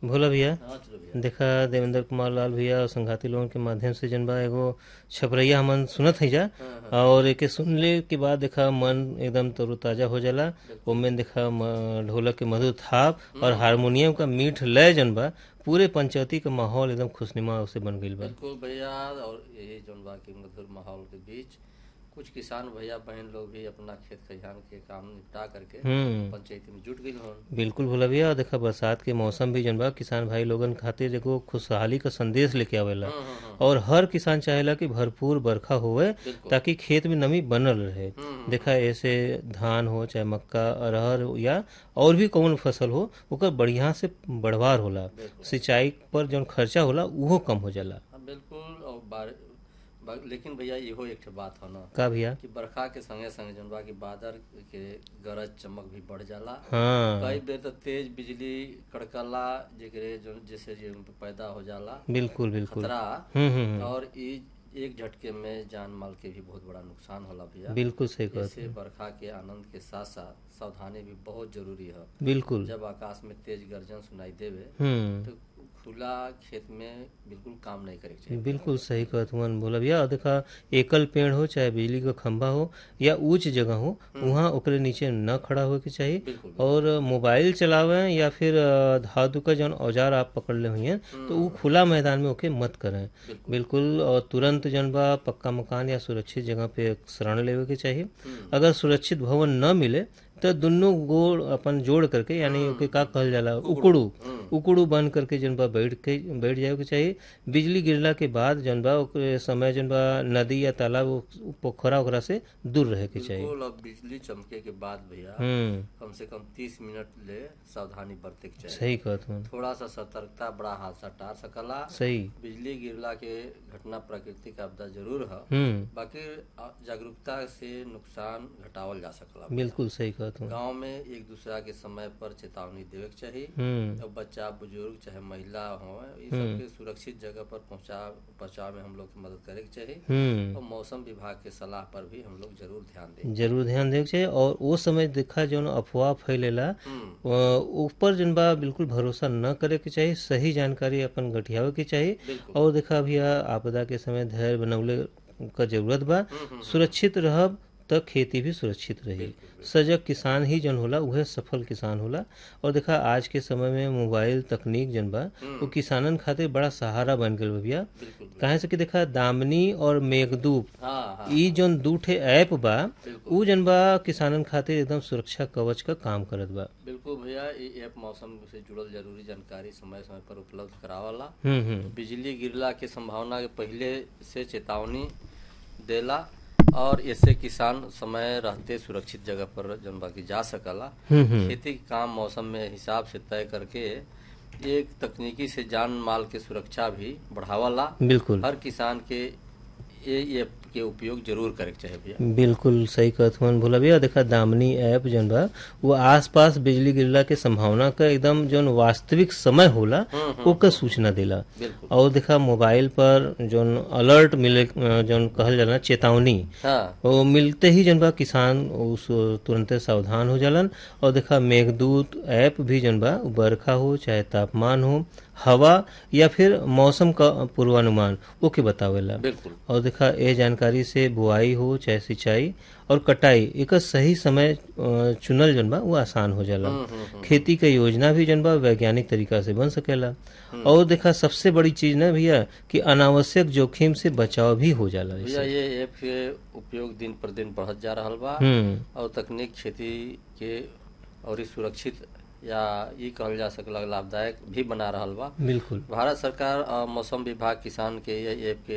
भोला भैया हाँ चलो भैया देखा देवेंद्र कुमार लाल भैया और संघाती लोगन के माध्यम से जन बा एगो छपरैया हमन सुनत है जा और एके सुनले के बाद देखा मन एकदम तरोताजा हो जाला ओमे देखा म- ढोलक के मधुर थाप और हारमोनियम का मीठ लय जन बा पूरे पंचायती का माहौल एकदम खुशनुमा से बन गईल बा बिल्कुल भैया और यही जौन बा की मधुर माहौल के बीच कुछ किसान भैया बहन लोग भी अपना खेत खलिहान के काम निपटा करके हम्म पंचायती में जुट गई हों बिल्कुल भोला भैया और देखा बरसात के मौसम भी जन बा किसान भाई लोगन खातिर देखो खुशहाली का संदेश लेके आवेला हम्म, हम्म, हम्म, और हर किसान चाहेला कि भरपूर बरखा होवे बिल्कुल ताकि खेत में नमी बनल रहे हम्म, देखा ऐसे धान हो चाहे मक्का अरहर हो या और भी कौन फसल हो ओकर बढ़िया से बढ़वार होला बिल्कुल सिंचाई पर जौन खर्चा होला उहो कम हो जाला हाँ, बिल्कुल और बार, बा, लेकिन भैया इहो एक ठे बात हो ना का भैया कि बरखा के संगे संगे जौन बा की बादल के गरज चमक भी बढ़ जाला हाँ कई बेर तो तेज बिजली कड़कला जेकरे जो जैसे जे पैदा हो जाला बिल्कुल बिल्कुल खतरा हम्म हम्म हम्म, और ई एक झटके में जान माल के भी बहुत बड़ा नुकसान होला भैया बिल्कुल सही कहत इससे बरखा के आनंद के साथ साथ सावधानी भी बहुत जरूरी है बिल्कुल जब आकाश में तेज गर्जन सुनाई देवे हम्म तो खुला खेत में बिल्कुल काम नहीं करे के चाहिए बिल्कुल सही कहत हुअन बोला भैया और देखा एकल पेड़ हो चाहे बिजली का खंभा हो या ऊंच जगह हो वहाँ ओकरे नीचे न खड़ा होए के चाहिए बिल्कुल और मोबाइल चलावे या फिर अ, धातु का जौन औजार आप पकड़ ले हुई तो वो खुला मैदान में ओके मत करें बिल्कुल बिल्कुल और तुरंत जौन बा पक्का मकान या सुरक्षित जगह पे शरण लेवे के चाहिए हम्म, अगर सुरक्षित भवन न मिले तो दुनों गोड़ अपन जोड़ करके यानी ओके का कहल जाला उकड़ू हम्म, उकड़ू बन करके जौन बा बैठ के बैठ जाए के चाहिए बिजली गिरला के बाद जौन बा ओकरे समय जौन बा नदी या तालाब उ- पोखरा ओकरा से दूर रहे के चाहिए बिल्कुल और बिजली चमके के बाद भैया हम्म कम से कम तीस मिनट ले सावधानी बरते के चाहिए सही कहत हूँ थोड़ा सा सतर्कता बड़ा हादसा टार सकला सही बिजली गिरला के घटना प्राकृतिक आपदा जरूर है हम्म बाकी आ- जागरूकता से नुकसान घटावल जा सकला बिल्कुल सही कहत हूँ गांव में एक दूसरा के समय पर चेतावनी देवे के चाहिए हम्म और बच्चा बुजुर्ग चाहे महिला हो ये सबके सुरक्षित जगह पर पहुंचा पहुंचाव में हम लोग की मदद करे के चाहिए हम्म और मौसम विभाग के सलाह पर भी हम लोग जरूर ध्यान दें जरूर ध्यान देवे के चाहिए और वो समय देखा जौन अफवाह फैलेला हम्म अ, ऊपर जन बा बिल्कुल भरोसा न करे के चाहिए सही जानकारी अपन गठियावे के चाहिए बिल्कुल और देखा भैया आपदा के समय धैर्य बनौले का जरूरत बा हम्म, हम्म, सुरक्षित रहब त खेती भी सुरक्षित रही बिल्कुल, सजग किसान ही जन होला उहे सफल किसान होला और देखा आज के समय में मोबाइल तकनीक जन बा वो किसानन खातिर बड़ा सहारा बन गल बा भैया बिल्कुल काहे से कि देखा दामनी और मेघदूत हाँ हाँ ई जौन दू ठे ऐप बा बिल्कुल उ जन बा किसानन खातिर एकदम सुरक्षा कवच का काम करत बा बिल्कुल भैया ये ऐप मौसम से जुड़ल जरूरी जानकारी समय समय पर उपलब्ध करावला हम्म हम्म बिजली गिरला के संभावना के पहले से चेतावनी देला और इससे किसान समय रहते सुरक्षित जगह पर जन बाकी जा सकला हम्म हम्म खेती के काम मौसम में हिसाब से तय करके एक तकनीकी से जान माल के सुरक्षा भी बढ़ावाला बिल्कुल हर किसान के ये ऐप के उपयोग जरूर करे के चाहे भैया बिल्कुल सही कहत हुअन भोला भैया देखा दामनी ऐप जौन बा वो आसपास बिजली गिरला के संभावना का एकदम जौन वास्तविक समय होला हम्म, ओकर सूचना देला बिल्कुल और देखा मोबाइल पर जौन अलर्ट मिले अ, जौन कहल जाला चेतावनी हाँ वो मिलते ही जन बा किसान उस तुरंते सावधान हो जालन और देखा मेघदूत ऐप भी जन बा उ बरखा हो चाहे तापमान हो हवा या फिर मौसम का पूर्वानुमान ओके बतावेला बिल्कुल और देखा ये जानकारी से बुआई हो चाहे सिंचाई और कटाई एक सही समय अ, चुनल जन बा वो आसान हो जाला हम्म, हम्म, हम्म। खेती के योजना भी जन बा वैज्ञानिक तरीका से बन सकेला और देखा सबसे बड़ी चीज ना भैया कि अनावश्यक जोखिम से बचाव भी हो जाला भैया इससे ये ऐप के उपयोग दिन पर दिन बढ़त जा रहल बा हम्म और तकनीक खेती के और ई सुरक्षित या ये कहल जा सकला लाभदायक भी बना रहल बा बिल्कुल भारत सरकार और मौसम विभाग किसान के ये ऐप के